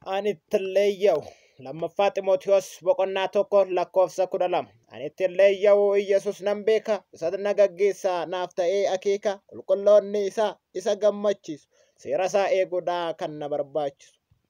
Ani ittillee yaa'u lammaffaa Ximootiyoos boqonnaa tokko lakkoofsa kudha lama. Ani ittillee yaa'u Iyyasuus nan beeka isa na gaggeessaa naaf ta'ee akeeka qulqulloonni isaa isa gammachiisu seera isaa eeguudhaa kan na barbaachisu.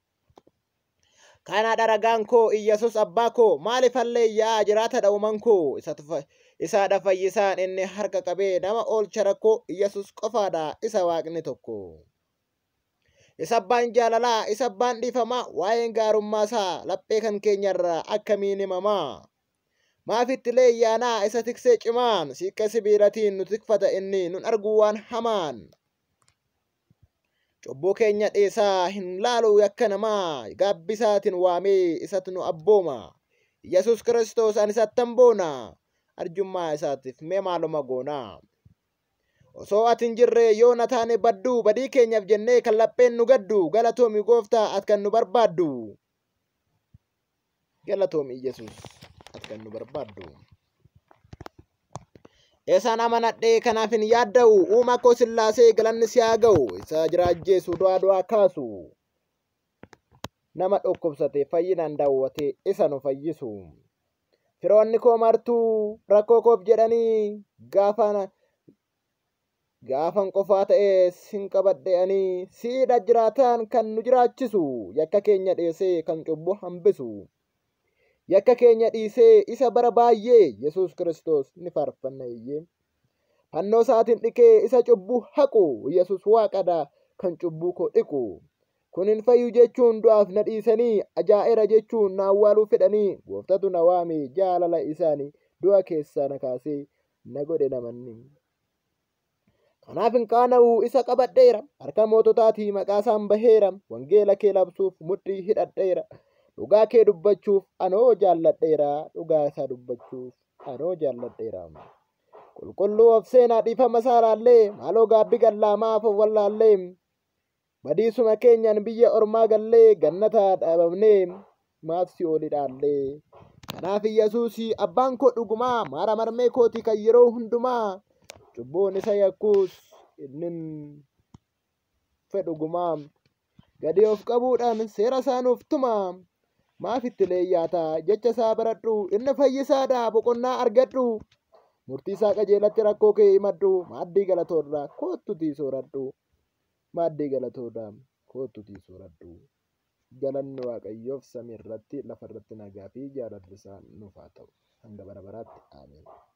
Kana dharagaan koo Iyyasuus abbaa koo maaliif halleeyyaa jiraata dha'uman koo isaadha fayyisaan inni harka qabee nama oolcha rakkoo Iyyasuus qofaadha isa waaqni tokko. Isa abbaan jaalalaa isa abbaan dhiifamaa waa'een gaarummaa isaa laphee kan keenyarraa akkamiin himamaa. Maafitti leeyyaanaa isa tiksee cimaan siiqqee sibiilatiin nu tikfata inni nun arguu waan hamaan. Cubbuu keenya dhiisaa hin laalu yakka namaa gaabbisaatiin waamee isatu nu abbooma. Yesus Kiristoos ani isattan boona arjummaa isaatiif mee maaluma goonaa. Osoo ati hin jirre yoo na taane baddu badii keenyaaf jennee kan lapheen nu gaddu galatoomi gooftaa ati kan nu barbaaddu. Galatoomi Yesus ati kan nu barbaaddu. Eesaan amanadhee kanaaf hin yaadda'u uumaa koo sillaasee galanni si haa ga'u isa jiraajjeessu du'aa du'aa kaasu. Nama dhukkubsate fayyinaan daawwate isa nu fayyisu. Firoonni koo martuu rakkoo koof jedhanii gaafana gaafan qofaa ta'ee sin qabadhe'anii siidha jiraatan kan nu jiraachisu yakka keenya dhiisee kan cubbuu hambisu. yakka keenya dhiisee isa bara baay'ee Yesuus Kiristoos ni faarfanna iyyee. Fannoo isaatiin dhiqee isa cubbuu haqu Yesuus waaqadha kan cubbuu koo dhiqu. Kun hin fayyu jechuun du'aaf na dhiisanii ajaa'era jechuun na awwaaluu fedhanii gooftatu na waame jaalala isaanii du'a keessaa na kaasee na godhe namanni. Kanaaf hin qaana'u isa qabadheera harka moototaatii maqaa isaan baheera wangeela kee labsuuf mudhii hidhadheera. dhugaa kee dubbachuuf anoo jaalladheera dhugaa isaa dubbachuuf anoo jaalladheera qulqulluu of seenaa dhiifama saaraallee maaloo gaabbi gallaamaaf of wallaallee badiisuma keenyaan biyya ormaa gallee gannataa dhaabamnee maaf si oli dhaallee kanaaf Yesuus abbaan koo dhugumaa maara marmee kooti kan yeroo hundumaa cubbuun isa yakkuus innin fedhugumaa gadi of qabuudhaan seera isaanuuf tumaa maaf itti leeyyaataa jecha isaa baradhu inni fayyisaadha boqonnaa argadhu murtii isaa qajeelatti rakkoo kee himadhu maaddii galatoorraa koottutii sooradhu maaddii galatoorraa koottutii sooradhu galanni waaqayyoof samii irratti lafa irratti nagaa fi jaalalli isaa nuuf haa ta'u hanga bara baraatti aameen.